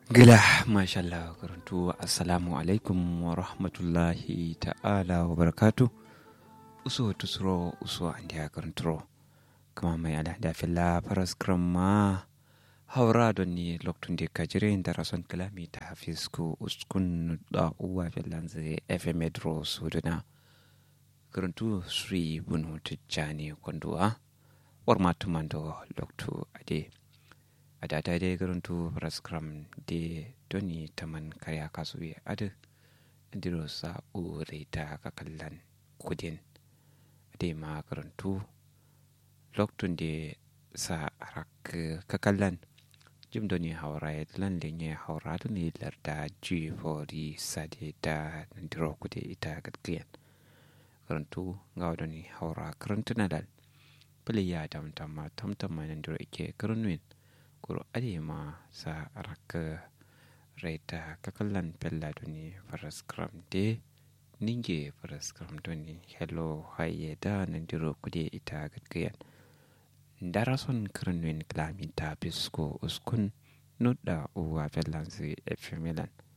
Gila, mashallah, karantu assalamu alaikum wa rahmatullahi ta'ala wa barakatu. Uso tusuro uso andi ya karanturo. Kama mai ala da fila faras kramma haura don ni loktun da kajire da rason kalami ta hafiz ku uskun da uwa filan zai FM Edro Sudana. Karantu Sri Bunu Tijjani Kwanduwa. War matumando loktu ade. a data dai garantu raskram de doni taman karya kasuwe adu diro sa ure ta kakallan kudin ade ma garantu loktun de sa arak kakallan jim doni haura ya lan lenye haura doni larda ji fori sade da diro kude ita gadgiyan garantu ga doni haura karantuna dal pili ya tamtama tamtama nan diro ike karanwin kuro adema sa raka raita kakallan pella doni faras kram de ninge faras kram doni hello haye da nandiro kude ita gatgayan darason kranwin klamin ta bisko uskun nudda uwa pellansi efemilan